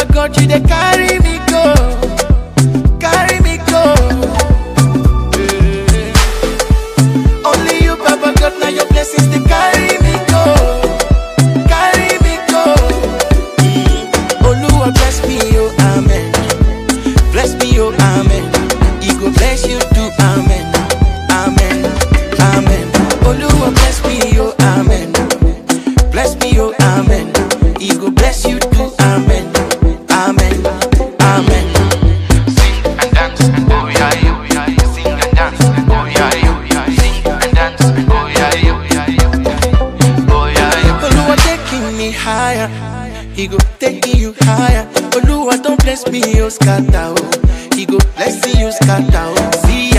God, you they carry me go, carry me go. Eh. Only you, Baba God, now your blessings they carry me go, carry me go. Mm. Oluwa bless me, oh amen. Bless me, oh amen. He go bless you too, amen, amen, amen. Oluwa bless me, oh amen. Bless me, oh amen. He go bless you too, amen, amen, amen. Sing and dance, oh yeah, oh yeah. Sing and dance, oh yeah, oh yeah. Sing and dance, oh yeah, oh yeah. Oh yeah, Oluwa taking me higher. He go taking you higher. Oluwa don't bless me, oh scatter, oh. He go bless you, scatter, oh. See